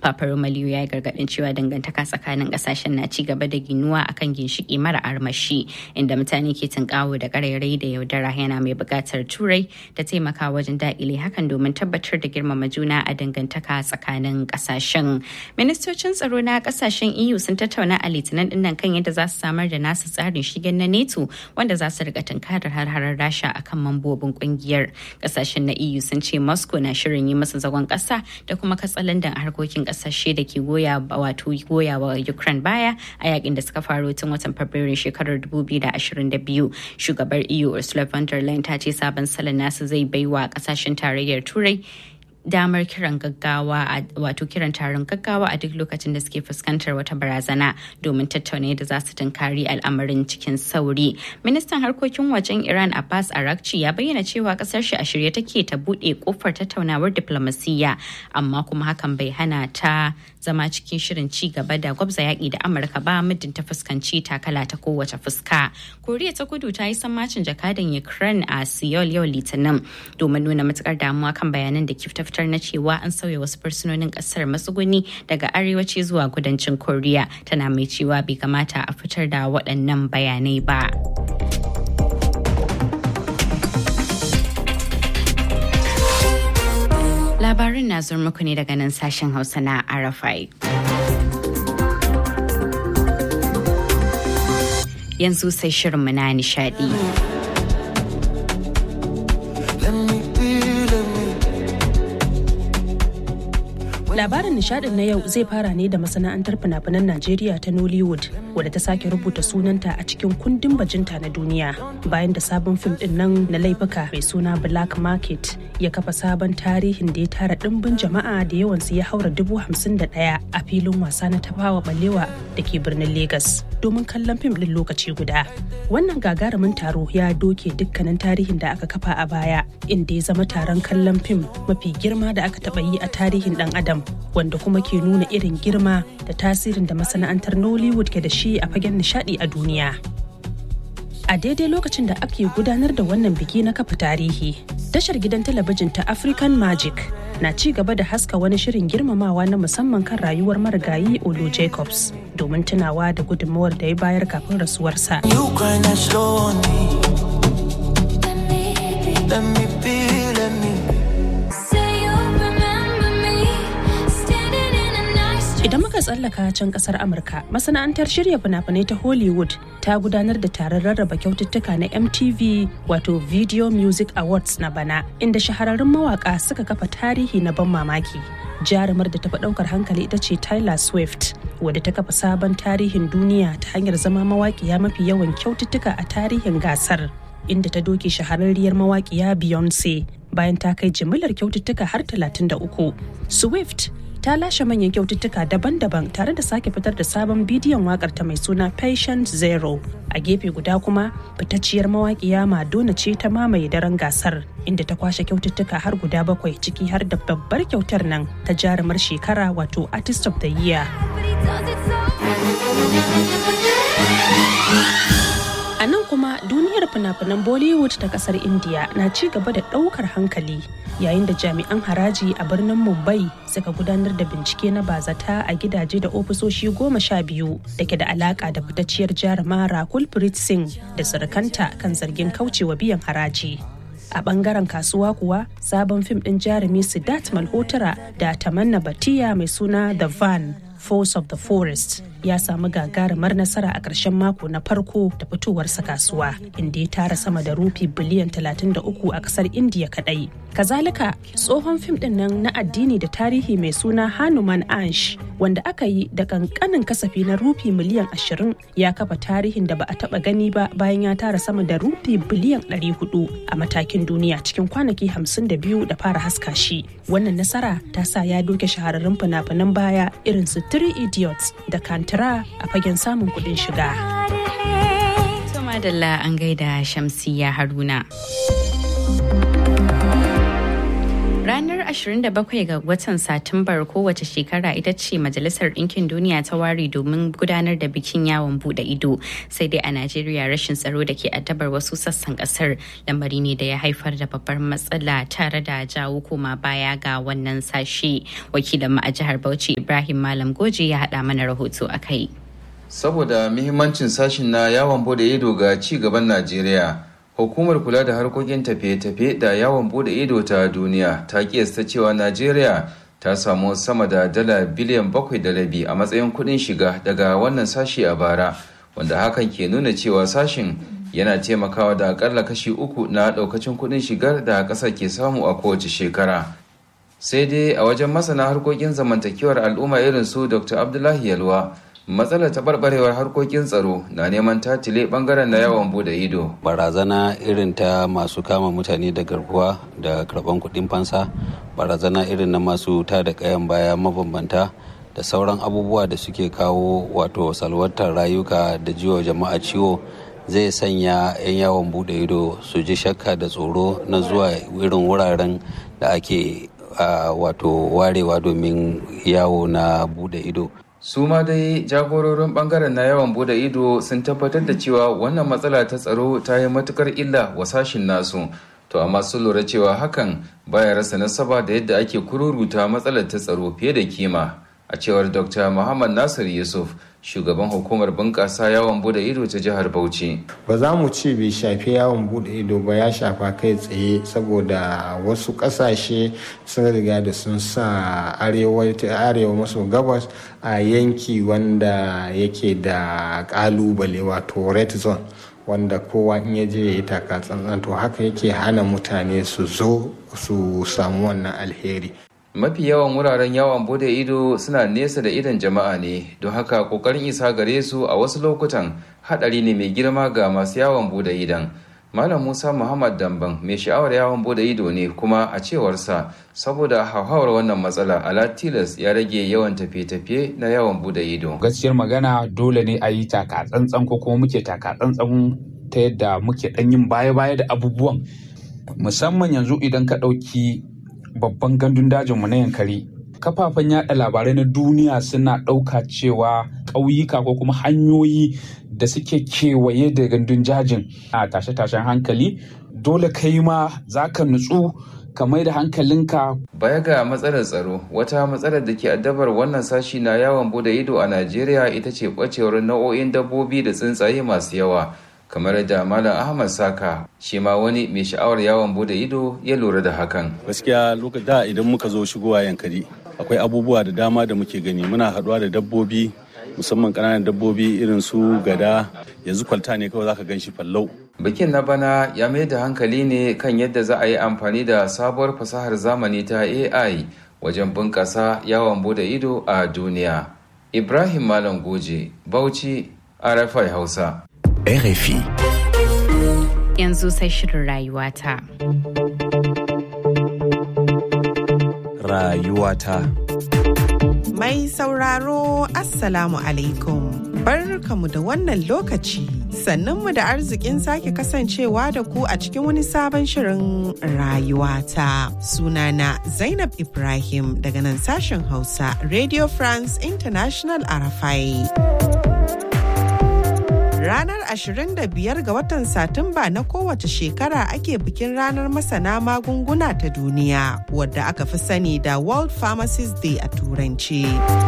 Papa Romelu ya yi gargaɗin cewa dangantaka tsakanin ƙasashen na ci gaba da ginuwa akan ginshiki mara armashi inda mutane ke tunkawo da ƙarairayi da yaudara yana mai buƙatar turai da taimaka wajen daƙile hakan domin tabbatar da girmama juna a dangantaka tsakanin ƙasashen. Ministocin tsaro na ƙasashen EU sun tattauna a litinin dinnan kan yadda za su samar da nasu tsarin shigen na NATO wanda za su riga tunkarar har-harar Rasha akan mambobin ƙungiyar. Ƙasashen na EU sun ce Moscow na shirin yi masa zagon ƙasa da kuma katsalandan a harkokin ƙasashe da ke goya wato goya wa Ukraine baya a yakin da suka faro tun watan Fabrairu shekarar 2022. Shugabar EU Ursula von der Leyen ta ce sabon salon nasu zai baiwa ƙasashen tarayyar Turai damar kiran gaggawa wato kiran taron gaggawa a duk lokacin da suke fuskantar wata barazana domin tattauna yadda za su tunkari al'amarin cikin sauri. Ministan harkokin wajen Iran Abbas Arakci ya bayyana cewa kasar shi a shirye take ta bude kofar tattaunawar diplomasiyya amma kuma hakan bai hana ta zama cikin shirin ci gaba da gwabza yaƙi da Amurka ba muddin ta fuskanci takala ta kowace fuska. Koriya ta kudu ta yi sammacin jakadan Ukraine a Seoul yau Litinin domin nuna matukar damuwa kan bayanan da kifta fitar na cewa an sauya wasu fursunonin kasar matsuguni daga arewaci zuwa kudancin koriya tana mai cewa bai kamata a fitar da waɗannan bayanai ba labarin na zuwa muku ne daga nan sashen hausa na arafai yanzu sai shirinmu na nishadi Labarin nishadin na yau zai fara ne da masana'antar fina-finan Najeriya ta Nollywood wadda ta sake rubuta sunanta a cikin kundin bajinta na duniya bayan da sabon fim din nan na laifuka mai suna Black Market ya kafa sabon tarihin da ya tara dimbin jama'a da yawansu ya haura dubu hamsin da ɗaya a filin wasa na tafawa balewa da ke birnin Legas domin kallon fim din lokaci guda. Wannan gagarumin taro ya doke dukkanin tarihin da aka kafa a baya inda ya zama taron kallon fim mafi girma da aka taɓa yi a tarihin ɗan adam wanda kuma ke nuna irin girma da tasirin da masana'antar Nollywood ke da shi a fagen nishadi a duniya. A daidai lokacin da ake gudanar da wannan biki na kafa tarihi, tashar gidan talabijin ta African Magic na ci gaba da haska wani shirin girmamawa na musamman kan rayuwar marigayi Olu Jacobs domin tunawa da gudunmawar da ya bayar kafin rasuwarsa. Idan muka tsallaka can kasar Amurka, masana'antar shirya fina-finai ta Hollywood ta gudanar da taron rarraba kyaututtuka na MTV wato Video Music Awards na bana, inda shahararrun mawaka suka kafa tarihi na ban mamaki. Jarumar da tafi ɗaukar hankali ita ce Tyler Swift, wadda ta kafa sabon tarihin duniya ta hanyar zama mawaƙiya mafi yawan kyaututtuka a tarihin gasar. Inda ta doke shahararriyar mawaƙiya Beyonce bayan ta kai jimillar kyaututtuka har 33. Swift ta lashe manyan kyaututtuka daban-daban tare da sake fitar da sabon bidiyon wakar ta mai suna patient zero a gefe guda kuma fitacciyar mawaƙiya madonna ce ta mamaye daren gasar inda ta kwashe kyaututtuka har guda bakwai ciki har da babbar kyautar nan ta jarumar shekara wato artist of the year A nan kuma duniyar fina-finan Bollywood ta kasar India na ci gaba da ɗaukar hankali yayin da jami'an haraji a birnin Mumbai suka gudanar da bincike na bazata a gidaje da ofisoshi goma sha biyu da ke da alaka da fitacciyar jaruma Rakul Preet Singh da surukanta kan zargin kaucewa biyan haraji. a bangaren kasuwa kuwa sabon fim din jarumi Siddharth Malhotra da Tamanna Batiya mai suna The Van Force of the Forest ya samu gagarumar nasara a ƙarshen mako na farko da fitowarsa kasuwa inda ya tara sama da rufi biliyan 33 a ƙasar indiya kadai kazalika tsohon fim din nan na addini da tarihi mai suna hanuman ansh wanda aka yi da kankanin kasafi na rufi miliyan 20 ya kafa tarihin da ba a taba gani ba bayan ya tara sama da rufi biliyan 400 a matakin duniya cikin kwanaki 52 da fara haska shi wannan nasara ta sa ya doke shahararrun fina-finan baya irin su three idiots da kantara a fagen samun kuɗin shiga. Madalla an gaida Shamsiya Haruna. Ranar 27 ga watan Satumbar kowace shekara ita ce Majalisar Ɗinkin Duniya ta ware domin gudanar da bikin yawon bude ido. Sai dai a Najeriya rashin tsaro da ke addabar wasu sassan kasar lamari ne da ya haifar da babbar matsala tare da jawo koma baya ga wannan sashe. Wakilin mu a jihar Bauchi Ibrahim Malam Goje ya haɗa mana rahoto a kai. Saboda muhimmancin sashin na yawon bude ido ga ci gaban Najeriya. Hukumar kula da harkokin tafiye-tafiye da yawon bude ido ta duniya ta kiyasta cewa Najeriya ta samu sama da dala biliyan bakwai da rabi a matsayin kuɗin shiga daga wannan sashi a bara, wanda hakan ke nuna cewa sashin yana taimakawa da akalla kashi uku na ɗaukacin kuɗin shigar da ƙasar ke samu a kowace shekara. Sai dai a wajen masana harkokin zamantakewar al'umma irin su Dr. Abdullahi Yalwa, matsalar taɓarɓarewar harkokin tsaro na neman tatile ɓangaren na yawon bude ido barazana irin ta masu kama mutane da garkuwa da karɓan kuɗin fansa barazana irin na masu ta da ƙayan baya mabambanta da sauran abubuwa da suke kawo wato salwantar rayuka da jiwa jama'a ciwo zai sanya 'yan yawon bude ido su ji shakka da tsoro na zuwa irin wuraren da ake wato warewa domin yawo na bude ido su ma dai jagororin bangaren na yawan bude ido sun tabbatar da cewa wannan matsala ta tsaro ta yi matukar illa wa sashin nasu to amma sun lura cewa hakan baya rasa nasaba da yadda ake kururuta matsalar ta tsaro fiye da kima a cewar dr muhammad nasir yusuf shugaban hukumar bunƙasa yawon bude ido ta jihar bauchi ba za mu ce bai shafi yawon bude ido ba ya shafa kai tsaye saboda wasu ƙasashe sun riga da sun sa arewa maso gabas a yanki wanda yake da ƙalubale wato red zone wanda kowa in ya je ya yi taka tsantsan to haka yake hana mutane su zo su samu wannan alheri mafi yawan wuraren yawon bude ido suna nesa da idon jama'a ne don haka kokarin isa gare su a wasu lokutan hadari ne mai girma ga masu yawon bude idon malam musa muhammad damban mai sha'awar yawon bude ido ne kuma a cewarsa saboda hauhawar wannan matsala ala tilas ya rage yawan tafiye-tafiye na yawon bude ido gaskiyar magana dole ne a yi taka tsantsan ko kuma muke taka tsantsan ta yadda muke dan yin baya-baya da abubuwan musamman yanzu idan ka ɗauki babban gandun dajinmu na yankari kafafen yada labarai na duniya suna ɗauka cewa ƙauyuka ko kuma hanyoyi da suke kewaye da gandun jajin a tashe-tashen hankali dole kai ma za ka nutsu ka mai da hankalinka baya ga matsalar tsaro wata matsalar da ke addabar wannan sashi na yawon bude ido a najeriya ita ce ɓacewar nau'o'in dabbobi da tsuntsaye masu yawa kamar da malam ahmad saka shi ma wani mai sha'awar yawon bude ido ya lura da hakan gaskiya lokacin da idan muka zo shigowa yankari akwai abubuwa da dama da muke gani muna haɗuwa da dabbobi musamman ƙananan dabbobi irin su gada yanzu kwalta ne kawai zaka gan shi fallau bikin na bana ya mai da hankali ne kan yadda za a yi amfani da sabuwar fasahar zamani ta ai wajen bunƙasa yawon bude ido a duniya ibrahim malam goje bauchi rfi hausa RFI. Yanzu sai shirin rayuwata. Rayuwata. Mai sauraro Assalamu alaikum. Barkamu da wannan lokaci. Sannunmu da arzikin sake kasancewa da ku a cikin wani sabon shirin rayuwata. Sunana Zainab Ibrahim daga nan sashen Hausa Radio France International Arafai. Ranar 25 ga watan Satumba na kowace shekara ake bikin ranar masana magunguna ta duniya wadda aka fi sani da World Pharmacist Day a Turanci.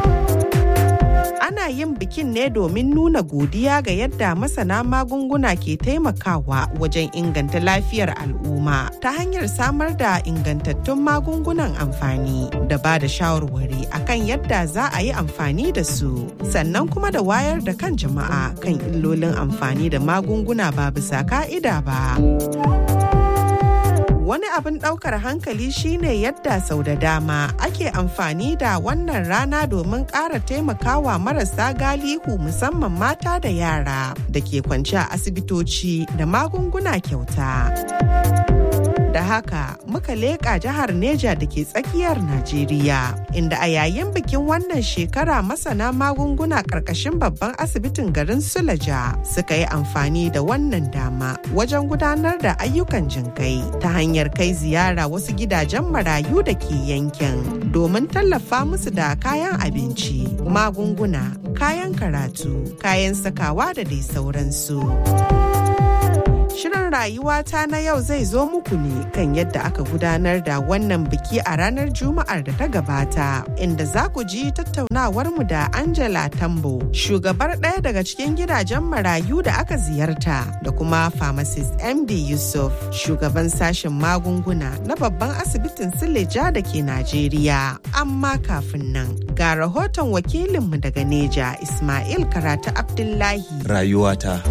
Ana yin bikin ne domin nuna godiya ga yadda masana magunguna ke taimakawa wajen inganta lafiyar al'umma ta hanyar samar da ingantattun magungunan amfani da ba da shawarwari akan yadda za a yi amfani da su sannan kuma da wayar da kan jama'a kan illolin amfani da magunguna ba bisa ka'ida ba. wani abin ɗaukar hankali shine yadda sau da dama ake amfani da wannan rana domin ƙara taimakawa marasa galihu musamman mata da yara da ke kwance a asibitoci da magunguna kyauta. Da haka muka leƙa jihar Neja da ke tsakiyar Najeriya, inda a yayin bikin wannan shekara masana magunguna ƙarƙashin babban asibitin garin Sulaja suka yi amfani da wannan dama wajen gudanar da ayyukan jinkai ta hanyar kai ziyara wasu gidajen marayu da ke yankin domin tallafa musu da kayan abinci, magunguna, kayan karatu, kayan sakawa da dai sauransu. Shirin rayuwata na yau zai zo muku ne kan yadda aka gudanar da wannan biki a ranar Juma'ar da ta gabata, inda za ku ji tattaunawarmu da Angela Tambo, shugabar ɗaya daga cikin gidajen marayu da aka ziyarta, da kuma pharmacist MD Yusuf, shugaban sashen magunguna na babban asibitin Sileja da ke Najeriya. Amma kafin nan, ga rahoton wakilinmu daga Neja, Ismail Karatu Abdullahi. Rayuwata.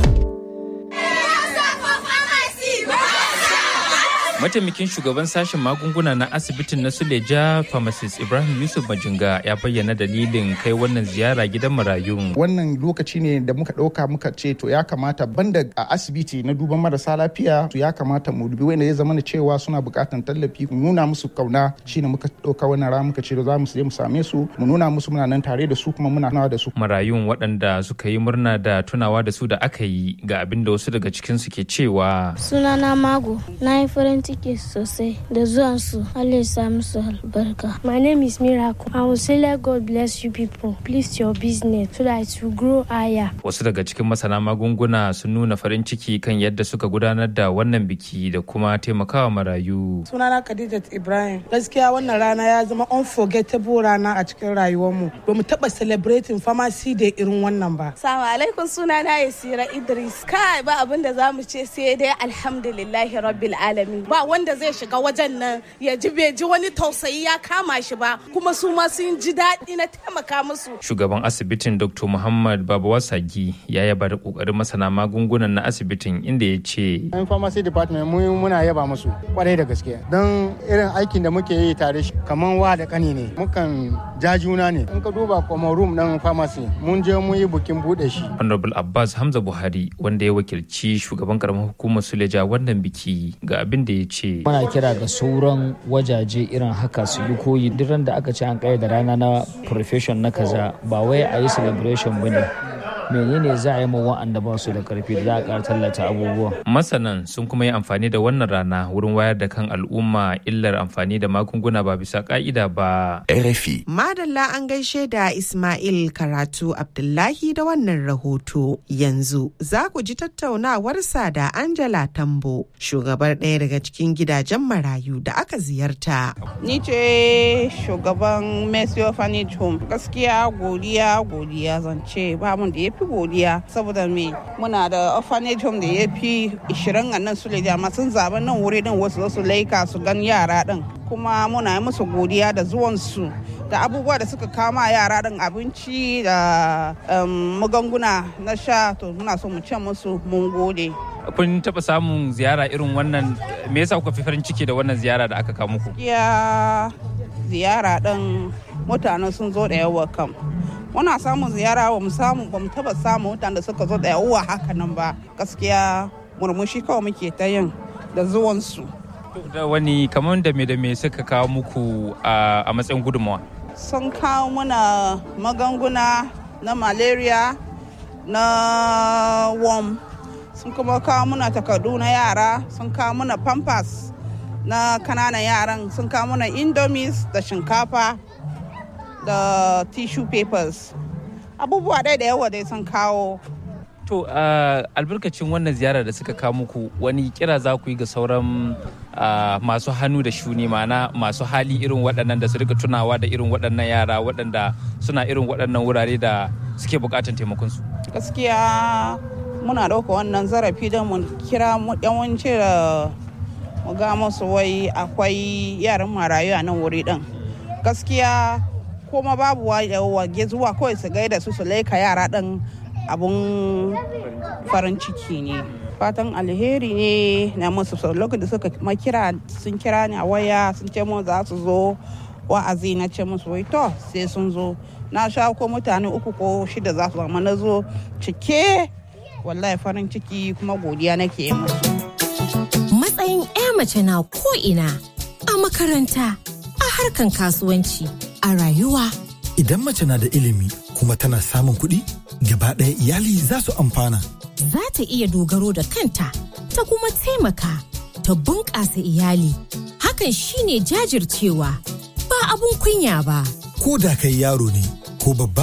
mataimakin shugaban sashen magunguna na asibitin na suleja pharmacist ibrahim yusuf majinga ya bayyana dalilin kai wannan ziyara gidan marayun wannan lokaci ne da muka ɗauka muka ce to ya kamata banda a asibiti na duban marasa lafiya to ya kamata mu dubi wanda ya zama da cewa suna buƙatar tallafi mu nuna musu kauna shine muka ɗauka wannan rana muka ce za mu je mu same su mu nuna musu muna nan tare da su kuma muna nawa da su marayun waɗanda suka yi murna da tunawa da su da aka yi ga abin da wasu daga cikin su ke cewa sunana mago na yi farin ciki sosai da zuwansu Allah ya sa musu albarka. My name is Miracle. I will say let God bless you people. Please your business so that it will grow higher. Wasu daga cikin masana magunguna sun nuna farin ciki kan yadda suka gudanar da wannan biki da kuma taimakawa marayu. Sunana Khadijat Ibrahim. Gaskiya wannan rana ya zama unforgettable rana a cikin rayuwarmu. Ba mu taɓa celebrating pharmacy da irin wannan ba. Salamu alaikum sunana Yasira Idris. Kai ba abin da za mu ce sai dai alhamdulillahi rabbil alamin. Ba wanda zai shiga wajen nan ya ji bai ji wani tausayi ya kama shi ba kuma su ma sun ji daɗi na taimaka musu. Shugaban asibitin Dr. Muhammad Babawa Sagi ya yaba da kokarin masana magungunan na asibitin inda ya ce. Yan pharmacy department mu muna yaba musu kwarai da gaske don irin aikin da muke yi tare shi kaman wa da kani ne mukan ja juna ne in ka duba kuma room ɗin pharmacy mun je mun yi bukin buɗe shi. Honorable Abbas Hamza Buhari wanda ya wakilci shugaban karamar hukumar Suleja wannan biki ga abin da ya ce. Muna kira ga sauran wajaje irin haka su yi koyi duk da aka ce an da rana na profession na kaza ba wai a yi celebration ba ne. menene za a yi ma wa'anda ba su da karfi da za a ƙara tallata abubuwa. Masanan sun kuma yi amfani da wannan rana wurin wayar da kan al'umma illar amfani da magunguna ba bisa ka'ida ba. RFI. Madalla an gaishe da Ismail Karatu Abdullahi da wannan rahoto. Yanzu za ku ji tattaunawarsa da Angela Tambo, shugabar ɗaya daga cikin gidajen marayu da aka ziyarta. Ni ce shugaban Mercy Orphanage Home. Gaskiya godiya godiya zance ba mun da ya fi godiya saboda me muna da orphanage home da ya fi 20 a nan su amma sun zaɓi nan wuri din wasu su laika su gan yara din kuma muna yi musu godiya da zuwansu da abubuwa da suka kama yara din abinci da magunguna na sha to muna so mu ce musu mun gode kun taɓa samun ziyara irin wannan me yasa kuka fi farin ciki da wannan ziyara da aka kawo muku ya ziyara din mutane sun zo da yawa kam muna samun ziyara ba mu samu ba mu taba samu mutane da suka zo da yawa haka nan ba gaskiya murmushi kawai muke ta yin da zuwansu da wani kamar da me da me suka kawo muku a matsayin gudunmawa sun kawo muna magunguna na malaria na worm sun kuma kawo muna takardu na yara sun kawo muna pampers na kananan yaran sun kawo muna indomies da shinkafa da tissue papers abubuwa dai da yawa dai sun kawo to uh, albarkacin wannan ziyara da suka kawo muku wani kira za ku yi ga sauran uh, masu hannu da shuni mana masu hali irin waɗannan da su rika tunawa da irin waɗannan yara waɗanda suna irin waɗannan wurare da suke buƙatar taimakonsu gaskiya muna ɗauka wannan zarafi don mu kira yawanci da mu ga musu wai akwai yaran marayu a nan wuri ɗin gaskiya kuma babu wage zuwa kawai su gaida su su laika yara ɗin abun farin ciki ne fatan alheri ne na musu lokacin da suka makira sun kira ni a waya sun ce mu za su zo wa'azi na ce musu wai to sai sun zo na sha ko mutane uku ko shida za su zama na zo cike wallahi farin ciki kuma godiya nake musu matsayin 'ya mace na ko'ina a makaranta a harkan kasuwanci a rayuwa Idan mace na da ilimi kuma tana samun kuɗi, gaba ɗaya iyali za su amfana. za ta iya dogaro da kanta ta kuma taimaka ta bunƙasa iyali hakan shine jajircewa ba abun kunya ba Ko da kai yaro ne ko babba,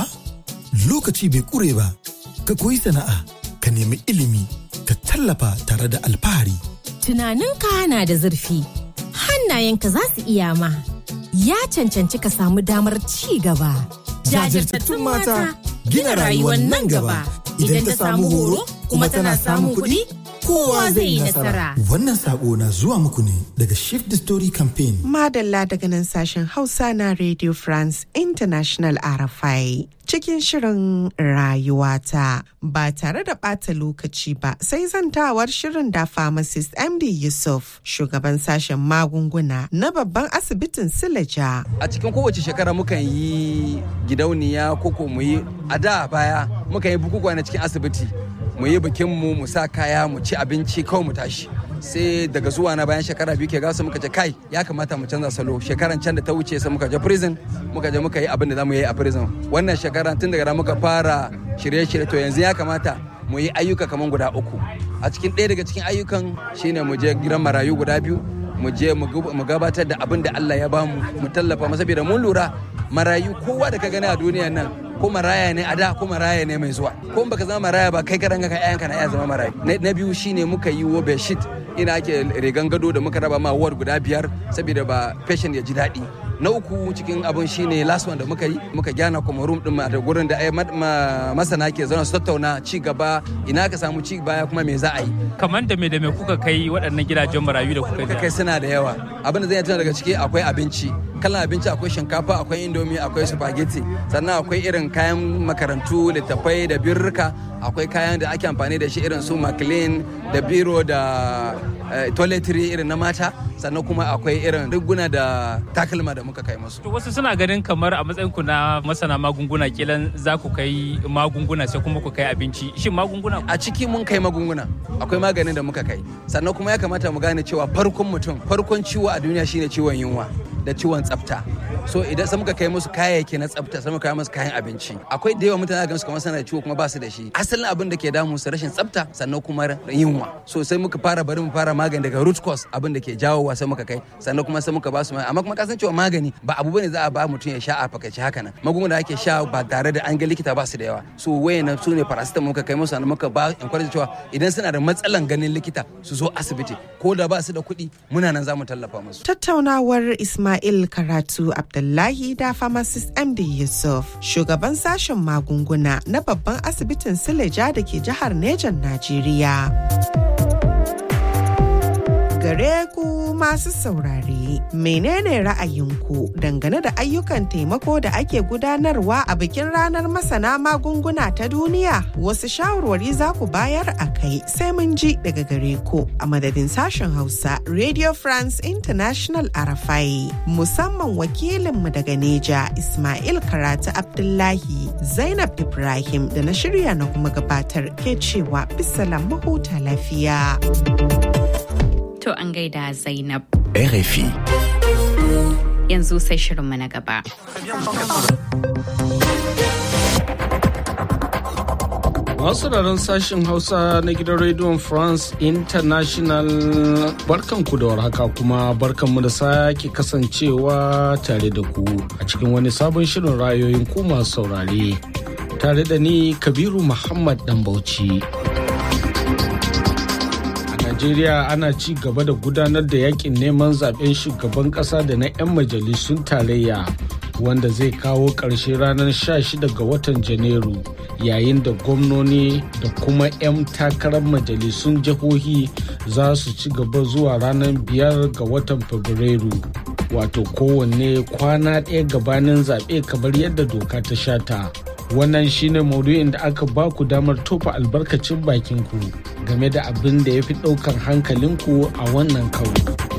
lokaci bai ƙure ba. Ka koyi sana'a, ka nemi ilimi, ka tallafa tare da alfahari. tunaninka na da zurfi hannayenka za su iya ma ya cancanci ka samu damar ci gaba Jajirtattun mata gina rayuwar nan gaba. Idan ta samu horo kuma tana samun kuɗi, kowa zai yi nasara. Wannan saƙo na zuwa muku ne daga Shift the Story Campaign. Madalla daga nan sashen Hausa na Radio France International RFI. Cikin shirin rayuwata ba tare da ɓata lokaci ba sai zantawar shirin da pharmacist MD Yusuf shugaban sashen magunguna na babban asibitin Silaja. a cikin kowace shekara mukan yi gidauniya koko mu yi a da baya mukan yi bukukuwa na cikin asibiti mu yi bikin mu mu sa kaya mu ci abinci kawai mu tashi sai daga zuwa na bayan shekara biyu ke gasa muka ce kai ya kamata mu canza salo shekaran can da ta wuce sai muka je prison muka je muka yi abin da za mu yi a prison wannan shekara tun daga nan muka fara shirye-shirye to yanzu ya kamata mu yi ayyuka kamar guda uku a cikin ɗaya daga cikin ayyukan shine mu je gidan marayu guda biyu mu je mu gabatar da abin da Allah ya bamu mu tallafa masa saboda mun lura marayu kowa da ka gani a duniyan nan ko maraya ne a da ko maraya ne mai zuwa ko in baka zama maraya ba kai karan ka ƴaƴanka na iya zama marayu na biyu shine muka yi wo bedsheet ina ake rigan gado da muka raba ma ward guda biyar saboda ba patient ya ji daɗi na uku cikin abun shine last one da muka yi muka gyana kuma room din da gurin da masana ke zauna su tattauna ci gaba ina ka samu ci baya kuma me za a yi kamar da me da me kuka kai waɗannan gidajen marayu da kuka kai suna da yawa abin da zai tuna daga ciki akwai abinci kalan abinci akwai shinkafa akwai indomi akwai spaghetti sannan akwai irin kayan makarantu littattafai da birrika akwai kayan da ake amfani da shi irin su maclean da biro da toiletry irin na mata sannan kuma akwai irin riguna da takalma da muka kai musu. wasu suna ganin kamar a matsayin ku na masana magunguna kilan za ku kai magunguna sai kuma ku kai abinci shin magunguna a ciki mun kai magunguna akwai maganin da muka kai sannan kuma ya kamata mu gane cewa farkon mutum farkon ciwo a duniya shine ciwon yunwa da ciwon tsafta so idan sai muka kai musu kayayyaki na tsafta sai muka kai musu kayan abinci akwai da yawa mutane ga su kamar suna da ciwo kuma ba su da shi asalin abin da ke damu su rashin tsafta sannan kuma yunwa so sai muka fara bari mu fara magani daga root cause abin da ke jawowa sai muka kai sannan kuma sai muka ba su amma kuma kasan cewa magani ba abu bane za a ba mutum ya sha a fakaice haka nan magunguna da ake sha ba tare da an ga likita ba su da yawa so wayan su ne paracetamol muka kai musu sannan muka ba encourage cewa idan suna da matsalan ganin likita su zo asibiti ko da ba su da kuɗi muna nan za mu tallafa musu tattaunawar Ismail Karatu Abdullahi da pharmacist MD Yusuf shugaban sashen magunguna na babban asibitin Sileja da ke jihar Nejan Najeriya. gare ku masu saurare menene ra'ayinku dangane da ayyukan taimako da ake gudanarwa a bikin ranar masana magunguna ta duniya wasu shawarwari za ku bayar a kai sai mun ji daga gare ku a madadin sashen hausa radio france international arafai musamman wakilinmu daga neja ismail karatu abdullahi zainab ibrahim da na shirya na kuma gabatar ke cewa bisalam mahuta lafiya. To an gaida Zainab. RFI. Yanzu sai shirinmu na gaba. Masu sauraron sashen Hausa na gidan rediyon France International barkanku da warhaka kuma barkanmu da sake kasancewa tare da ku a cikin wani sabon shirin rayoyin ku masu saurare. Tare da ni Kabiru Muhammad Dambauci. Najeriya ana ci gaba da gudanar da yakin neman zaben shugaban kasa da na 'yan majalisun tarayya wanda zai kawo ƙarshe ranar 16 ga watan Janairu yayin da gwamnoni da kuma 'yan takarar majalisun jihohi za su ci gaba zuwa ranar 5 ga watan Fabrairu. Wato kowanne kwana ɗaya gabanin zaɓe kamar yadda doka ta shata. wannan shine maudu'in da aka ba ku damar tofa albarkacin bakin ku game da abin da ya fi ɗaukar hankalinku a wannan karo.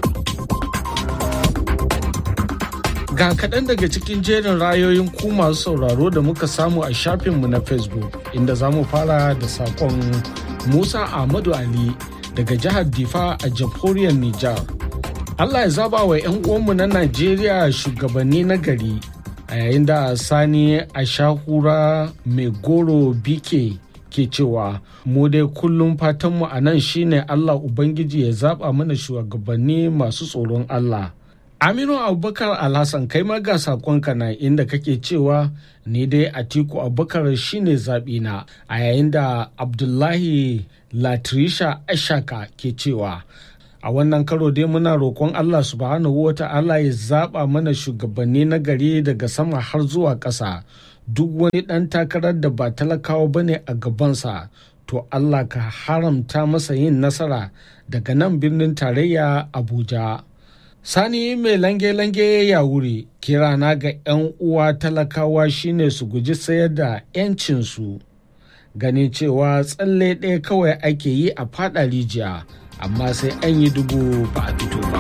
Ga kaɗan daga cikin jerin rayoyin ku masu sauraro da muka samu a shafinmu na Facebook inda za mu fara da saƙon Musa Ahmadu Ali daga jihar Difa a jamhuriyar Nijar Allah ya zaba wa 'yan uwanmu na Najeriya shugabanni na gari a yayin da Sani Ashahura mai goro bike ke cewa mu dai kullum fatanmu a nan shine Allah Ubangiji ya zaba mana shugabanni masu tsoron Allah. Aminu Abubakar Alhassan kai ma ga sakonka na inda kake cewa ni dai Atiku Abubakar shine zaɓina a yayin da Abdullahi Latrisha Ashaka ke cewa a wannan karo dai muna roƙon Allah subhanahu wa ta'ala ya zaɓa mana shugabanni na gari daga sama har zuwa ƙasa duk wani ɗan takarar da ba talakawa bane a gabansa to Allah ka haramta masa yin nasara daga nan birnin tarayya Abuja. Sani mai lange-lange ya wuri kirana ga 'yan uwa talakawa shine su guji sayar da 'yancinsu ganin cewa tsalle ɗaya kawai ake yi a fada rijiya amma sai an yi dubu ba a fito ba.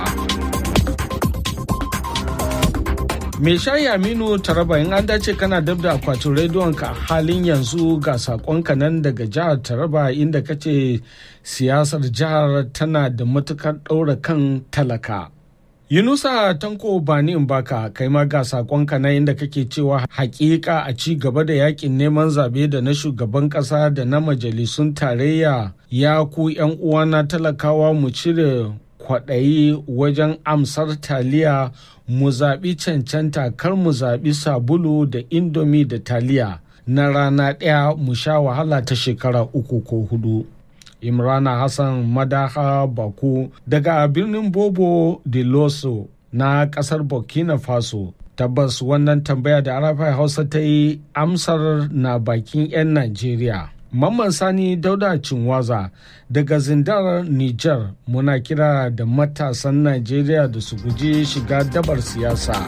Me shayi Aminu Taraba in an dace kana dab da akwatin rediyon ka halin yanzu ga sakonka nan daga jihar Taraba inda kace siyasar jihar tana da matukar ɗaura kan talaka. Yunusa Tanko Bani Mbaka kai ma ga sakonka na inda kake cewa hakika a ci gaba da yakin neman zabe da na shugaban kasa da na majalisun tarayya ya ku yan uwana talakawa mu cire kwaɗayi wajen amsar taliya mu zaɓi cancanta kar mu zaɓi sabulu da indomi da taliya na rana ɗaya mu sha wahala ta shekara uku ko hudu. imrana hassan madaha baku daga birnin bobo de loso na kasar burkina faso tabbas wannan tambaya da arafai hausa ta yi amsar na bakin 'yan najeriya mamman sani dauda cinwaza daga zindar niger muna kira da matasan najeriya da su guji shiga dabar siyasa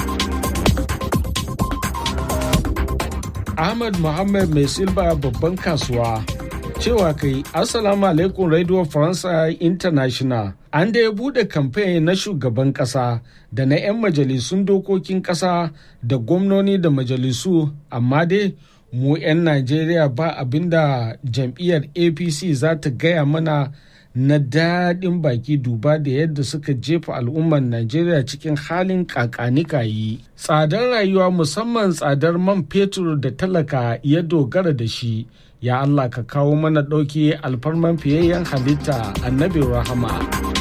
ahmad muhammad mai silba babban kasuwa cewa kai assalamu alaikum radio faransa international an da ya bude kamfen na shugaban kasa da na 'yan majalisun dokokin kasa da gwamnoni da majalisu amma dai mu 'yan najeriya ba abinda jam'iyyar apc za ta gaya mana na daɗin baki duba da yadda suka jefa al'ummar najeriya cikin halin kakanikayi tsadar rayuwa musamman tsadar man fetur da talaka ya dogara da shi ya Allah ka kawo mana ɗauki alfarman fiyayyen halitta annabi rahama.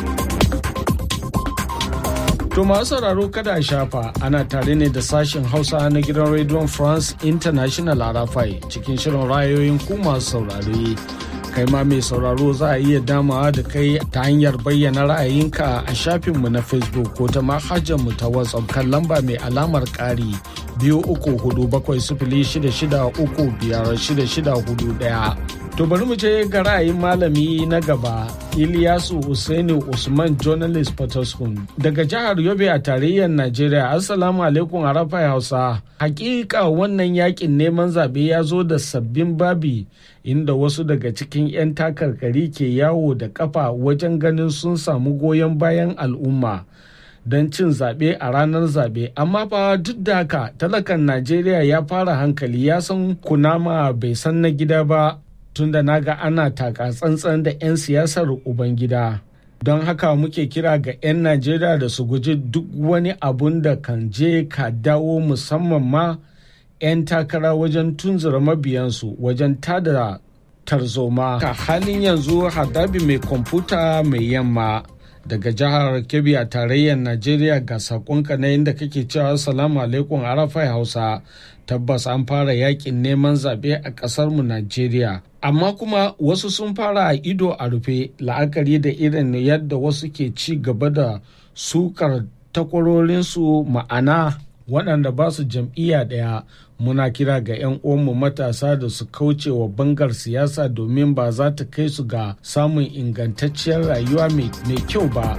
To masu sauraro kada a shafa ana tare ne da sashen Hausa na gidan Radio France International Arafai cikin shirin rayoyin ku masu saurare. Kai ma mai sauraro za a iya damawa da kai ta hanyar bayyana ra'ayinka a shafinmu na Facebook ko ta mu ta WhatsApp kan lamba mai alamar ƙari biyu uku hudu bakwai sifili shida shida uku biyar shida shida hudu ɗaya. To bari mu je ga ra'ayin malami na gaba Iliyasu Usaini Usman Journalist Potoskum daga jihar Yobe a tarayyar Najeriya. Assalamu alaikum Arafai Hausa. Hakika wannan yakin neman zaɓe ya zo da sabbin babi inda wasu daga cikin 'yan takarkari ke yawo da kafa wajen ganin sun samu goyon bayan al'umma. don cin zaɓe a ranar zaɓe amma fa duk da haka talakan najeriya ya fara hankali ya san kunama bai san na gida ba tunda naga ana taka tsantsan da 'yan siyasar ubangida don haka muke kira ga 'yan najeriya da su guji duk wani abun da kan je ka dawo musamman ma 'yan takara wajen tunzura mabiyansu wajen tada tarzoma ka halin yanzu hadabi mai kwamfuta mai yamma daga jihar kebbi a tarayyar najeriya ga sakonka na inda kake cewa salamu alaikum arafai hausa tabbas an fara yakin neman zaɓe a ƙasarmu najeriya amma kuma wasu sun fara a ido a rufe la'akari da irin yadda wasu ke ci gaba da sukar takwarorinsu ma'ana waɗanda ba su jam'iyya ɗaya muna kira ga 'yan uwanmu matasa da su kauce wa bangar siyasa domin ba za ta kai su ga samun ingantacciyar rayuwa mai kyau ba.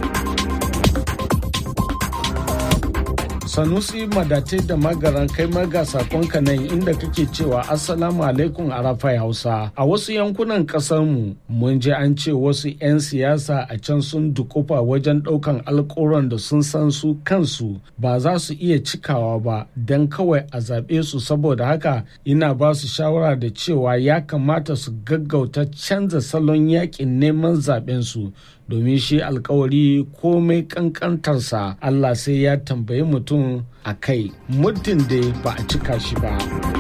sanusi madace da magaran kai maga sakonka nan inda kake cewa assalamu alaikum arafai hausa a wasu yankunan mu mun je an ce wasu 'yan siyasa a can sun dukufa wajen daukan alkoron da sun san su kansu ba za su iya cikawa ba don kawai a zaɓe su saboda haka ina ba su shawara da cewa ya kamata su gaggauta canza salon yakin neman zaɓen su domin shi alkawari komai kankantarsa Allah sai ya tambayi mutum a kai muddin da ba a cika shi ba.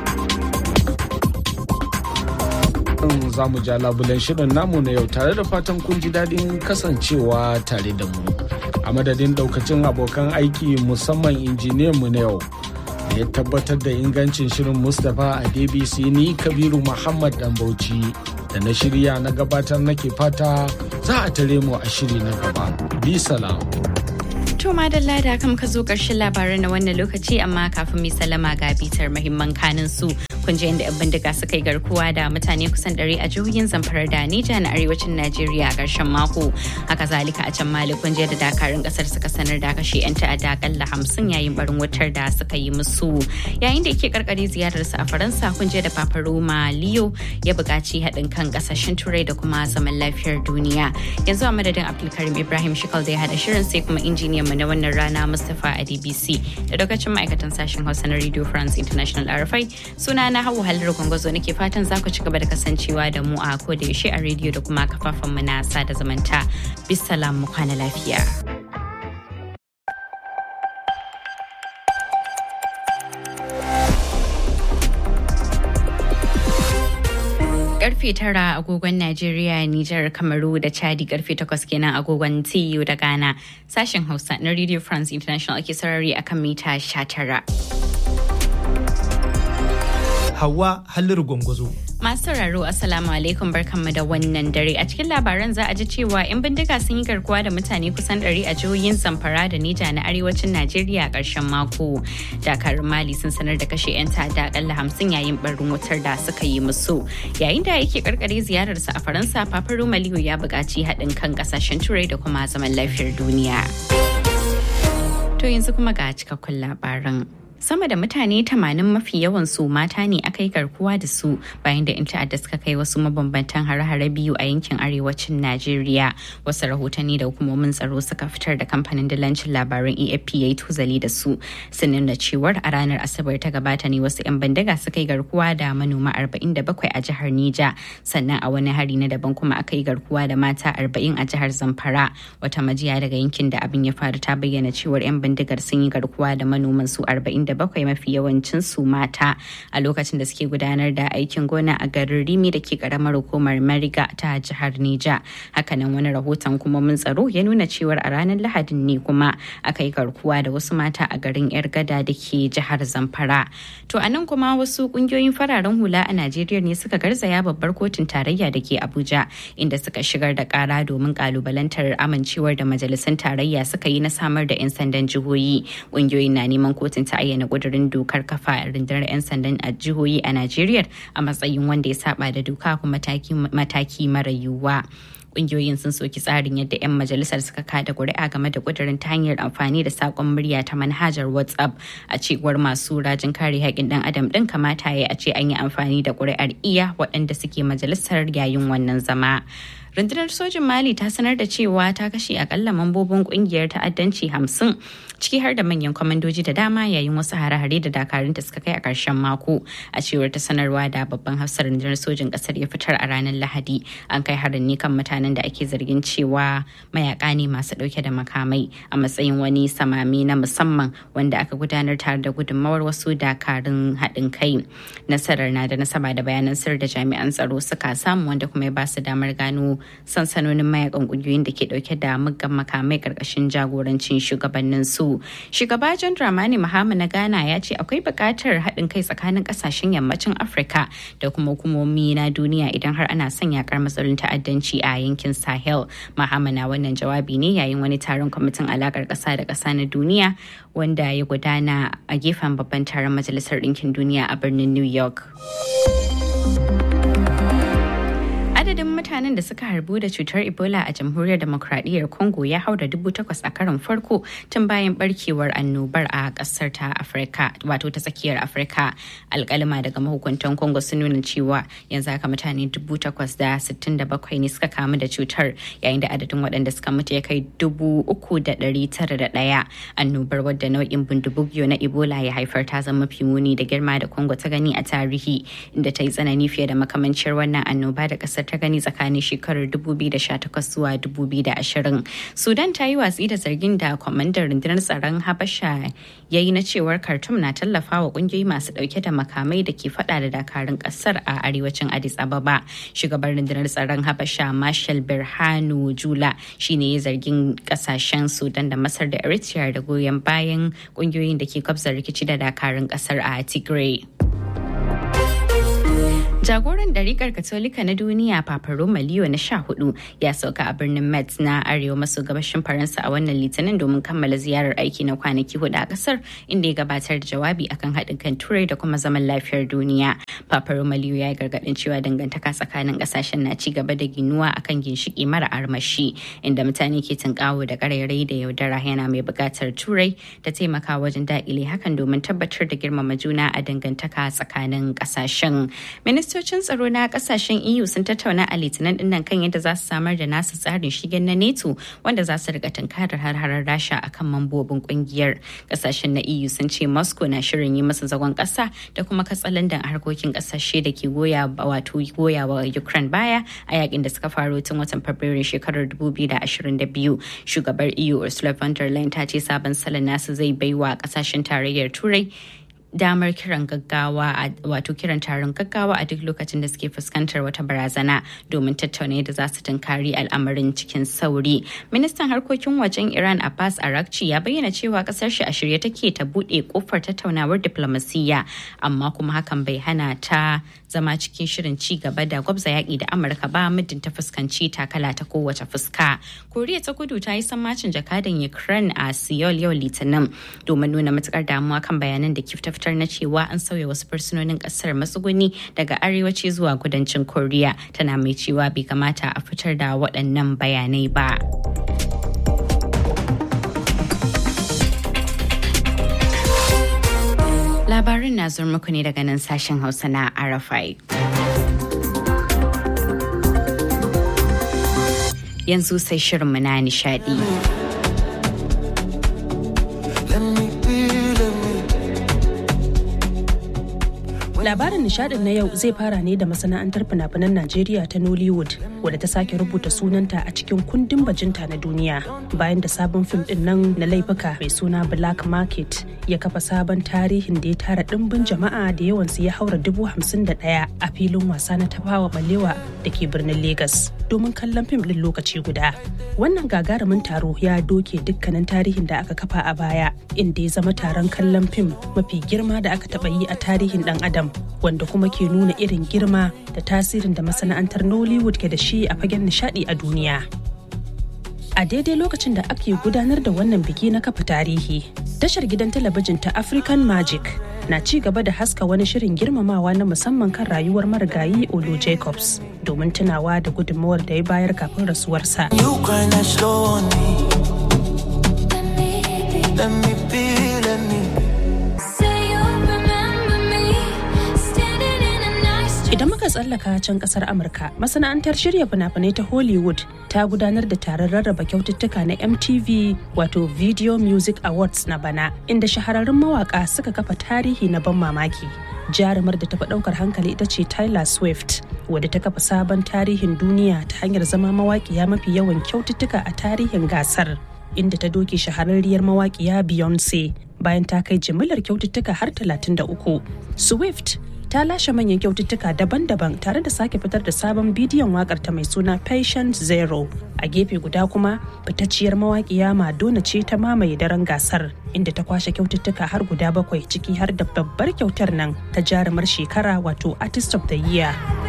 za mu ja labulen shirin namu na yau tare da fatan kun ji daɗin kasancewa tare da mu a madadin daukacin abokan aiki musamman injiniyan mu na yau da ya tabbatar da ingancin shirin mustapha a dbc ni kabiru muhammad dan bauchi da na shirya na gabatar nake fata za a tare mu a shiri na gaba bi salam To madalla da kam ka zo ƙarshen labaran na wannan lokaci amma kafin mai salama ga bitar mahimman kanin su kun ji inda 'yan bindiga suka yi garkuwa da mutane kusan ɗari a jihohin zamfara da Nija na arewacin Najeriya a ƙarshen mako. Haka zalika a can Mali kun da dakarun ƙasar suka sanar da kashe 'yan ta'adda akalla hamsin yayin barin wutar da suka yi musu. Yayin da yake karkare ziyararsa a Faransa kun da Papa Roma Leo ya buƙaci haɗin kan ƙasashen Turai da kuma zaman lafiyar duniya. Yanzu a madadin Abdulkarim Ibrahim Shikal da ya haɗa shirin sai kuma injiniyan mu na wannan rana Mustapha a DBC da lokacin ma'aikatan sashen Hausa na Radio France International RFI suna na hawa halar gwangwazo nake fatan za ku ci gaba da kasancewa da mu a ko da yaushe a rediyo da kuma kafafen mu na sada zumunta. Bisalam mu kwana lafiya. karfe tara agogon Najeriya, Nijar, Kamaru da Chadi karfe takwas kenan agogon TU da Ghana. Sashen Hausa na Radio France International ake sarari akan mita sha tara. Hawa Halliru Gwangwazo. Masu sauraro Assalamu alaikum barkanmu da wannan dare a cikin labaran za a ji cewa 'yan bindiga sun yi garkuwa da mutane kusan 100 a jihohin Zamfara da Nija na arewacin Najeriya a ƙarshen mako. Dakarun Mali sun sanar da kashe 'yan ta'adda akalla hamsin yayin barin wutar da suka yi musu. Yayin da yake karkare ziyararsa a Faransa, Papa Romaliyo ya buƙaci haɗin kan ƙasashen Turai da kuma zaman lafiyar duniya. To yanzu kuma ga cikakkun labaran. sama da mutane 80 mafi yawan su mata ne aka yi garkuwa da su bayan da 'yan ta'adda suka kai wasu mabambantan hare-hare biyu a yankin arewacin najeriya wasu rahotanni da hukumomin tsaro suka fitar da kamfanin dalancin labaran afp ya yi tuzali da su sun nuna cewar a ranar asabar ta gabata ne wasu 'yan bandaga suka yi garkuwa da manoma 47 a jihar nija sannan a wani hari na daban kuma aka yi garkuwa da mata 40 a jihar zamfara wata majiya daga yankin da abin ya faru ta bayyana cewar 'yan bindigar sun yi garkuwa da manoman su 40 bakwai mafi yawancin su mata a lokacin da suke gudanar da aikin gona a garin rimi da ke karamar hukumar mariga ta jihar nija hakanan wani rahoton kuma mun tsaro ya nuna cewar a ranar lahadin ne kuma aka yi garkuwa da wasu mata a garin yar gada da ke jihar zamfara to a nan kuma wasu kungiyoyin fararen hula a najeriya ne suka garzaya babbar kotun tarayya da ke abuja inda suka shigar da kara domin kalubalantar amincewar da majalisun tarayya suka yi na samar da 'yan sandan jihohi kungiyoyin na neman kotun ta ayyana na kudurin dokar kafa rundunar 'yan sandan a jihohi a Najeriya a matsayin wanda ya saba da doka kuma mataki mara yiwuwa. kungiyoyin sun soki tsarin yadda 'yan majalisar suka kada kuri'a game da kudirin ta hanyar amfani da sakon murya ta manhajar whatsapp a cewar masu rajin kare haƙƙin ɗan adam ɗin kamata ya a ce an yi amfani da kuri'ar iya waɗanda suke majalisar yayin wannan zama. rundunar sojin mali ta sanar da cewa ta kashe akalla mambobin kungiyar ta'addanci hamsin ciki har da manyan kwamandoji da dama yayin wasu hare-hare da dakarunta suka kai a ƙarshen mako a cewar ta sanarwa da babban hafsar rundunar sojin ƙasar ya fitar a ranar lahadi an kai harin ne kan mutanen da ake zargin cewa mayaka ne masu ɗauke da makamai a matsayin wani samami na musamman wanda aka gudanar tare da gudunmawar wasu dakarun haɗin kai nasarar na da nasaba da bayanan sirri da jami'an tsaro suka samu wanda kuma ya ba su damar gano sansanonin mayakan kungiyoyin da ke dauke da muggan makamai karkashin jagorancin shugabannin su shugaba john dramani mahama na ghana ya ce akwai buƙatar haɗin kai tsakanin ƙasashen yammacin afirka da kuma hukumomi na duniya idan har ana son yakar matsalolin ta'addanci a yankin sahel mahama na wannan jawabi ne yayin wani taron kwamitin alakar ƙasa da ƙasa na duniya wanda ya gudana a gefen babban taron majalisar ɗinkin duniya a birnin new york adadin mutanen da suka harbu da cutar ebola a jamhuriyar demokradiyyar congo ya haura dubu takwas a karon farko tun bayan barkewar annobar a kasar ta afirka wato ta tsakiyar afirka alkalima daga mahukuntan congo sun nuna cewa yanzu haka mutane dubu takwas da sittin da bakwai ne suka kamu da cutar yayin da adadin waɗanda suka mutu ya kai dubu uku da ɗari tara da ɗaya annobar wadda nau'in bundubugyo na ebola ya haifar ta zama mafi muni da girma da congo ta gani a tarihi inda ta yi tsanani fiye da makamancin wannan annoba da ƙasar ta gani tsakanin tsakanin shekarar 2018 zuwa 2020. Sudan ta yi watsi da zargin da kwamandan rundunar tsaron Habasha ya yi na cewar Khartoum na tallafa wa kungiyoyi masu dauke da makamai da ke fada da dakarun kasar a arewacin Addis Ababa. Shugaban rundunar tsaron Habasha Marshal Birhanu Jula shine ya zargin kasashen Sudan da Masar da Eritrea da goyon bayan kungiyoyin da ke kwabza rikici da dakarun kasar a Tigray. Jagoran ɗarikar Katolika na duniya Papa Roma Leo na sha hudu ya sauka a birnin Metz na arewa maso gabashin Faransa a wannan litinin domin kammala ziyarar aiki na kwanaki hudu a kasar inda ya gabatar da jawabi akan haɗin kan turai da kuma zaman lafiyar duniya. Papa Roma Leo ya yi gargaɗin cewa dangantaka tsakanin ƙasashen na ci gaba da ginuwa akan ginshiki mara armashi inda mutane ke tunkawo da ƙarairayi da yaudara yana mai buƙatar turai da taimaka wajen daƙile hakan domin tabbatar da girmama juna a dangantaka tsakanin ƙasashen. Minista ministocin tsaro na kasashen eu sun tattauna a litinin dinnan kan yadda za su samar da nasu tsarin shigen na neto wanda za su riga tunkarar har-harar rasha akan mambobin kungiyar kasashen na eu sun ce moscow na shirin yi masa zagon kasa da kuma katsalandan harkokin kasashe da ke goya wato goya wa ukraine baya a yakin da suka faro tun watan fabrairu shekarar 2022 shugabar eu ursula von der leyen ta ce sabon salon nasu zai baiwa kasashen tarayyar turai damar kiran gaggawa wato kiran taron gaggawa a duk lokacin da suke fuskantar wata barazana domin tattauna yadda za su tunkari al'amarin cikin sauri ministan harkokin wajen iran abbas arakci ya bayyana cewa kasar shi a shirye take ta bude kofar tattaunawar diplomasiyya amma kuma hakan bai hana ta zama cikin shirin ci gaba da gwabza yaƙi da amurka ba muddin ta fuskanci takala ta kowace fuska koriya ta kudu ta yi sammacin jakadan ukraine a seoul yau litinin domin nuna matukar damuwa kan bayanan da kifta fitar na cewa an sauya wasu fursunonin kasar matsuguni daga arewaci zuwa kudancin koriya tana mai cewa bai kamata a fitar da waɗannan bayanai ba. Labarin na zuwa muku ne daga nan sashen Hausa na Arafai. Yanzu sai shirinmu na nishadi. Labarin nishadin na yau zai fara ne da masana'antar fina-finan Najeriya ta Nollywood wadda ta sake rubuta sunanta a cikin kundin bajinta na duniya bayan da sabon fim din nan na laifuka mai suna Black Market ya kafa sabon tarihin da ya tara dimbin jama'a da yawansu ya haura dubu hamsin da ɗaya a filin wasa na tafawa balewa da ke birnin Legas domin kallon fim din lokaci guda. Wannan gagarumin taro ya doke dukkanin tarihin da aka kafa a baya inda ya zama taron kallon fim mafi girma da aka taɓa yi a tarihin ɗan adam wanda kuma ke nuna irin girma da tasirin da masana'antar Nollywood ke da shi a fagen nishadi a duniya. A daidai lokacin da ake gudanar da wannan biki na kafa tarihi, tashar gidan talabijin ta African Magic na ci gaba da haska wani shirin girmamawa na musamman kan rayuwar marigayi Olu Jacobs domin tunawa da gudunmawar da ya bayar kafin rasuwarsa. Idan muka tsallaka can kasar Amurka, masana'antar shirya fina-finai ta Hollywood ta gudanar da taron rarraba kyaututtuka na MTV wato Video Music Awards na bana, inda shahararrun mawaka suka kafa tarihi na ban mamaki. Jarumar da tafi ɗaukar hankali ita ce Tyler Swift, wadda ta kafa sabon tarihin duniya ta hanyar zama mawaƙiya mafi yawan kyaututtuka a tarihin gasar. Inda ta doke shahararriyar mawaƙiya Beyonce bayan ta kai jimillar kyaututtuka har 33. Swift ta lashe manyan kyaututtuka daban-daban tare da sake fitar da sabon bidiyon wakar ta mai suna patient zero a gefe guda kuma fitacciyar mawaƙiya madonna ce ta mamaye daren gasar inda ta kwashe kyaututtuka har guda bakwai ciki har da babbar kyautar nan ta jarumar shekara wato artist of the year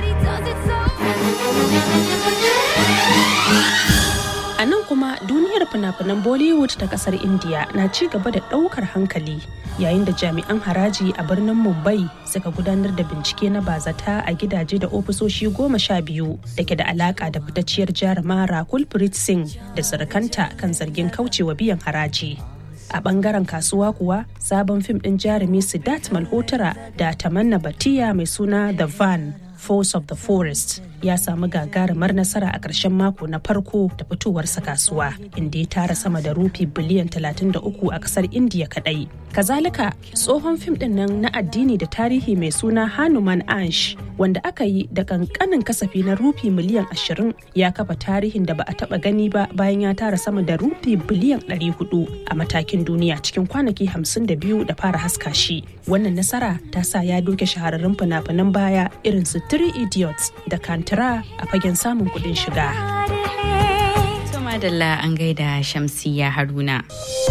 A nan kuma duniyar fina-finan Bollywood ta kasar India na ci gaba da ɗaukar hankali yayin da jami'an haraji a birnin Mumbai suka gudanar da bincike na bazata a gidaje da ofisoshi goma sha biyu da ke da alaka da fitacciyar jaruma Rakul Preet Singh da surukanta kan zargin kaucewa biyan haraji. A bangaren kasuwa kuwa sabon fim ɗin jarumi Siddharth Malhotra da Tamanna Batiya mai suna The Van Force of the Forest ya samu gagarumar nasara a ƙarshen mako na farko da fitowarsa kasuwa inda ya tara sama da rufi biliyan 33 a ƙasar India kaɗai. Kazalika tsohon fim ɗin nan na addini da tarihi mai suna Hanuman Ansh wanda aka yi da kankanin kasafi na rufi miliyan 20 ya kafa tarihin da ba a taɓa gani ba bayan ya tara sama da rufi biliyan 400 a matakin duniya cikin kwanaki 52 da fara haska shi. Wannan nasara ta sa ya doke shahararrun fina-finan baya irin su Three Idiots da Kantara a fagen samun kuɗin shiga. Madalla an gaida Shamsiya Haruna.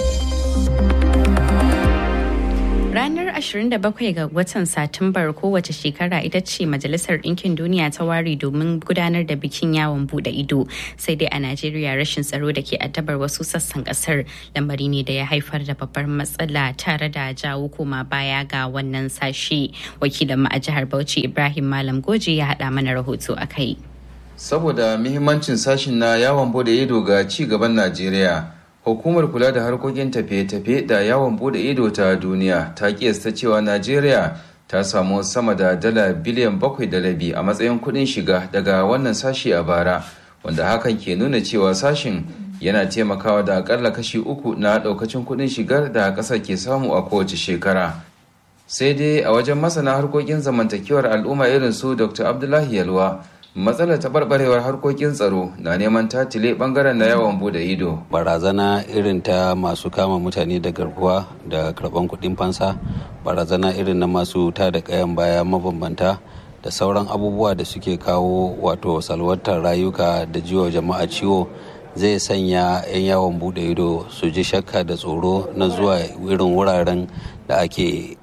Ranar 27 ga watan Satumbar kowace shekara ita ce Majalisar Ɗinkin Duniya ta ware domin gudanar da bikin yawon bude ido. Sai dai a Najeriya rashin tsaro da ke addabar wasu sassan kasar lamari ne da ya haifar da babbar matsala tare da jawo koma baya ga wannan sashe. Wakilin mu a jihar Bauchi Ibrahim Malam Goje ya haɗa mana rahoto a kai. Saboda muhimmancin sashin na yawon bude ido ga ci gaban Najeriya. Hukumar kula da harkokin tafiye-tafiye da yawon bude ido ta duniya ta kiyasta cewa Najeriya ta samu sama da dala biliyan bakwai da rabi a matsayin kuɗin shiga daga wannan sashi a bara, wanda hakan ke nuna cewa sashin yana taimakawa da akalla kashi uku na ɗaukacin kuɗin shigar da ƙasar ke samu a kowace shekara. Sai dai a wajen masana harkokin zamantakewar al'umma irin su Dr. Abdullahi Yalwa, matsalar taɓarɓarewar harkokin tsaro na neman tatile ɓangaren na yawon bude ido barazana irin ta masu kama mutane da garkuwa da karɓan kuɗin fansa barazana irin na masu ta da kayan baya mabambanta da sauran abubuwa da suke kawo wato salwantar rayuka da jiwa jama'a ciwo zai sanya 'yan yawon bude ido su ji shakka da tsoro na zuwa irin wuraren da ake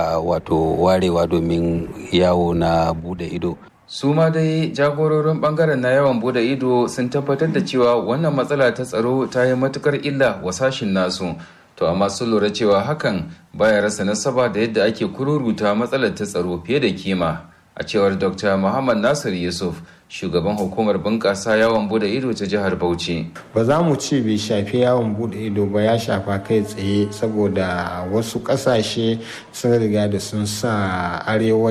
wato warewa domin yawo na bude ido su ma dai jagororin bangaren na yawan bude ido sun tabbatar da cewa wannan matsala ta tsaro ta yi matukar illa wa sashin nasu to amma sun lura cewa hakan baya rasa nasaba da yadda ake kururuta matsalar ta tsaro fiye da kima a cewar dr muhammad nasir yusuf shugaban hukumar bunƙasa yawon bude ido ta jihar bauchi ba za mu ce bai shafi yawon bude ido ba ya shafa kai tsaye saboda wasu ƙasashe sun riga da sun sa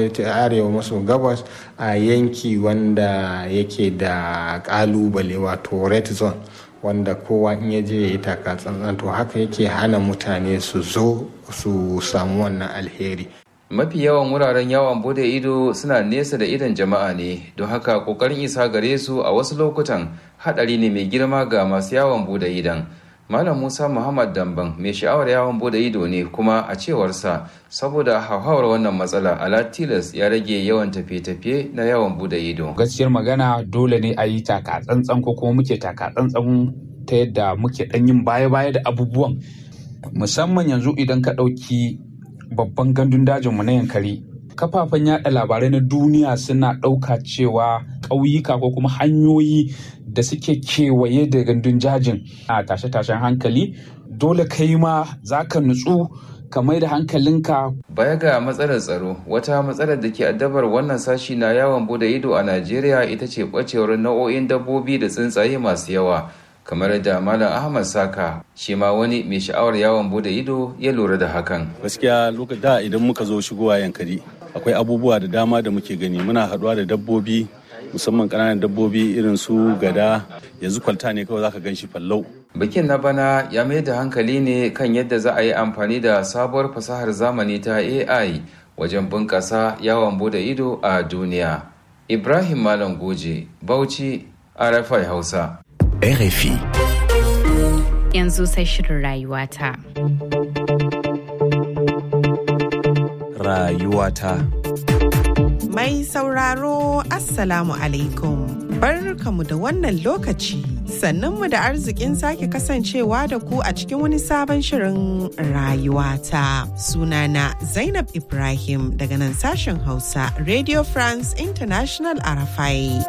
arewa maso gabas a yanki wanda yake da ƙalubale wato red zone wanda kowa in ya je ya yi taka tsantsan to haka yake hana mutane su zo su samu wannan alheri mafi yawan wuraren yawon bude ido suna nesa da idon jama'a ne don haka kokarin isa gare su a wasu lokutan hadari ne mai girma ga masu yawon bude idon malam musa muhammad damban mai sha'awar yawon bude ido ne kuma a cewarsa saboda hauhawar wannan matsala ala tilas ya rage yawan tafiye-tafiye na yawon bude ido gaskiyar magana dole ne a yi taka tsantsan ko kuma muke taka tsantsan ta yadda muke dan yin baya-baya da abubuwan musamman yanzu idan ka ɗauki babban gandun dajinmu na yankari kafafen yada labarai na duniya suna ɗauka cewa ƙauyuka ko kuma hanyoyi da suke kewaye da gandun jajin a tashe-tashen hankali dole kai ma za ka nutsu ka mai da hankalinka baya ga matsalar tsaro wata matsalar da ke addabar wannan sashi na yawon bude ido a najeriya ita ce ɓacewar nau'o'in dabbobi da tsuntsaye masu yawa kamar da malam ahmad saka shi ma wani mai sha'awar yawon bude ido ya lura da hakan gaskiya lokacin da idan muka zo shigowa yankari akwai abubuwa da dama da muke gani muna haɗuwa da dabbobi musamman ƙananan dabbobi irin su gada yanzu kwalta ne kawai zaka gan shi fallau bikin na bana ya mai da hankali ne kan yadda za a yi amfani da sabuwar fasahar zamani ta ai wajen bunƙasa yawon bude ido a duniya ibrahim malam goje bauchi rfi hausa RFI. Yanzu sai shirin rayuwata. Rayuwata. Mai sauraro Assalamu alaikum. Barkamu da wannan lokaci. Sannunmu da arzikin sake kasancewa da ku a cikin wani sabon shirin rayuwata. Sunana Zainab Ibrahim daga nan sashen Hausa Radio France International Arafai.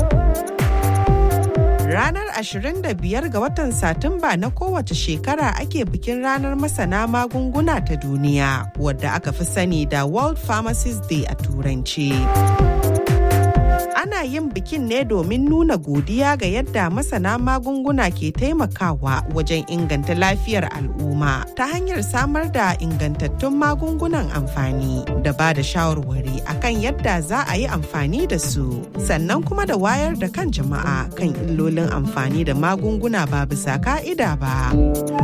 Ranar 25 ga watan Satumba na kowace shekara ake bikin ranar masana magunguna ta duniya wadda aka fi sani da World Pharmacist Day a Turanci. Ana yin bikin ne domin nuna godiya ga yadda masana magunguna ke taimakawa wajen inganta lafiyar al'umma ta hanyar samar da ingantattun magungunan amfani da ba da shawarwari akan yadda za a yi amfani da su sannan kuma da wayar da kan jama'a kan illolin amfani da magunguna ba bisa ka'ida ba.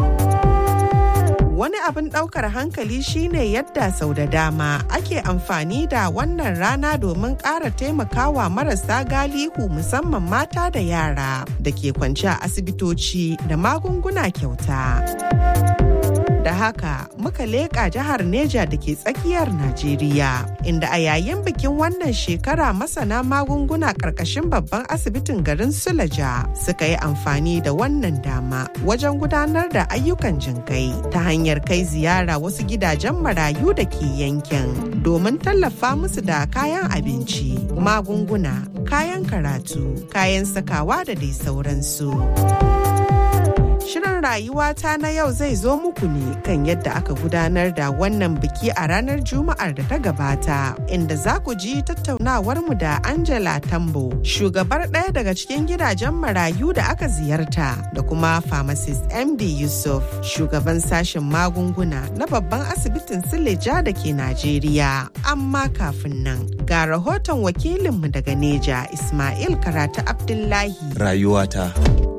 Wani abin ɗaukar hankali shine yadda sau da dama ake amfani da wannan rana domin ƙara taimakawa marasa galihu musamman mata da yara da ke kwance a asibitoci da magunguna kyauta. Da haka muka leƙa jihar Neja da ke tsakiyar Najeriya, inda a yayin bikin wannan shekara masana magunguna ƙarƙashin babban asibitin garin Sulaja suka yi amfani da wannan dama wajen gudanar da ayyukan jinkai ta hanyar kai ziyara wasu gidajen marayu da ke yankin domin tallafa musu da kayan abinci, magunguna, kayan karatu, kayan sakawa da dai sauransu. Shirin rayuwata na yau zai zo muku ne kan yadda aka gudanar da wannan biki a ranar Juma'ar da ta gabata, inda za ku ji tattaunawarmu da Angela Tambo, shugabar ɗaya daga cikin gidajen marayu da aka ziyarta, da kuma pharmacist MD Yusuf, shugaban sashen magunguna na babban asibitin Sileja da ke Najeriya. Amma kafin nan, ga rahoton wakilinmu daga Neja, Ismail Karatu Abdullahi. Rayuwata.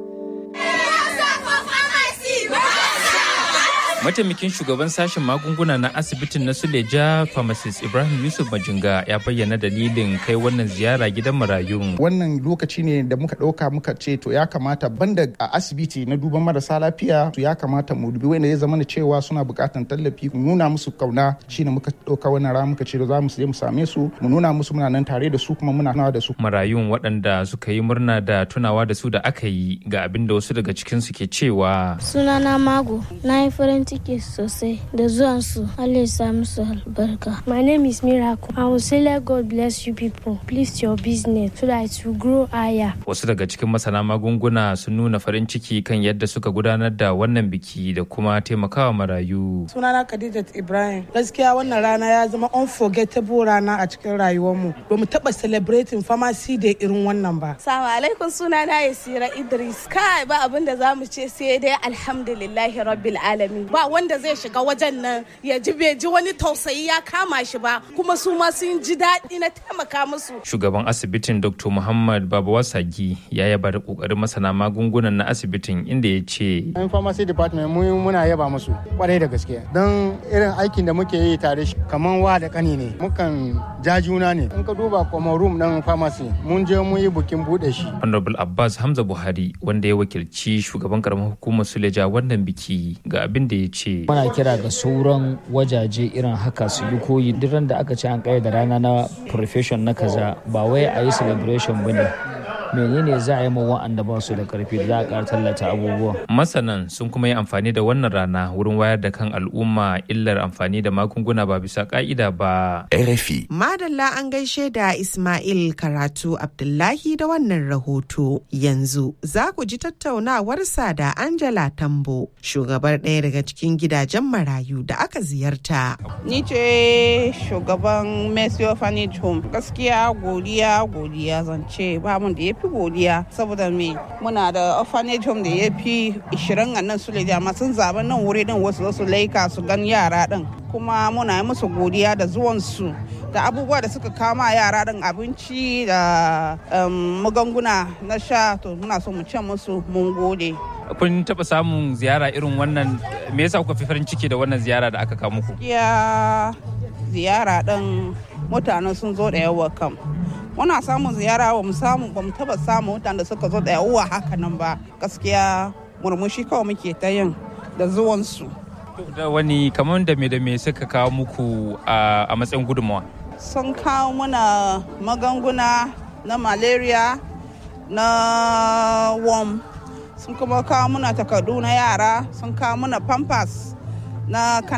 mataimakin shugaban sashen magunguna na asibitin na suleja pharmacist ibrahim yusuf majinga ya bayyana dalilin kai wannan ziyara gidan marayun wannan lokaci ne da muka ɗauka muka ce to ya kamata banda a asibiti na duban marasa lafiya to ya kamata mu dubi wanda ya zama da cewa suna buƙatan tallafi mu nuna musu kauna shine muka ɗauka wannan rana muka ce za mu je mu same su mu nuna musu muna nan tare da su kuma muna nawa da su marayun waɗanda suka yi murna da tunawa da su da aka yi ga abin da wasu daga cikinsu ke cewa sunana mago na yi farin ciki sosai da zuwan su Allah ya sa musu albarka. My name is Miracle. I will say let God bless you people. Please your business so that it will grow higher. Wasu daga cikin masana magunguna sun nuna farin ciki kan yadda suka gudanar da wannan biki da kuma taimakawa marayu. Sunana Khadijat Ibrahim. Gaskiya wannan rana ya zama unforgettable rana a cikin rayuwarmu. Ba mu taɓa celebrating pharmacy da irin wannan ba. Salamu alaikum sunana Yasira Idris. Kai ba abin da za mu ce sai dai alhamdulillahi rabbil alamin. ba wanda zai shiga wajen nan ya ji bai ji wani tausayi ya kama shi ba kuma su ma sun ji daɗi na taimaka musu. Shugaban asibitin Dr. Muhammad Babawa Sagi ya yaba da kokarin masana magungunan na asibitin inda ya ce. Yan pharmacy department mu muna yaba musu kwarai da gaske don irin aikin da muke yi tare shi kamar wa da kani ne mukan ja juna ne in ka duba kuma room ɗin pharmacy mun je mun yi bukin buɗe shi. Honorable Abbas Hamza Buhari wanda ya wakilci shugaban karamar hukumar Suleja wannan biki ga abin da ya ce. Muna kira ga sauran wajaje irin haka su yi koyi duk da aka ce an da rana na profession na kaza ba wai a yi celebration ba ne. menene za a yi ma wa'anda ba su da karfi da za a ƙara tallata abubuwa. Masanan sun kuma yi amfani da wannan rana wurin wayar da kan al'umma illar amfani da magunguna ba bisa ka'ida ba. RFI. Madalla an gaishe da Ismail Karatu Abdullahi da wannan rahoto. Yanzu za ku ji tattaunawarsa da Angela Tambo, shugabar ɗaya daga cikin gidajen marayu da aka ziyarta. Ni ce shugaban Mercy Orphanage Home. Gaskiya godiya godiya zance ba mun da ya fi godiya saboda me muna da orphanage home da ya fi 20 a nan su amma sun zaɓi nan wuri din wasu su laika su gan yara din kuma muna yi musu godiya da zuwansu da abubuwa da suka kama yara din abinci da magunguna na sha to muna so mu ce musu mun gode kun taɓa samun ziyara irin wannan me yasa kuka fi farin ciki da wannan ziyara da aka kawo muku ya ziyara din mutane sun zo da yawa kam muna samun ziyara ba mu samu ba mu taba samun mutane da suka zo da yawa haka nan ba gaskiya murmushi kawai muke ta yin da zuwansu da wani kamar da me da me suka kawo muku a matsayin gudunmawa sun kawo muna magunguna na malaria na worm sun kuma kawo muna takardu na yara sun kawo muna pampers na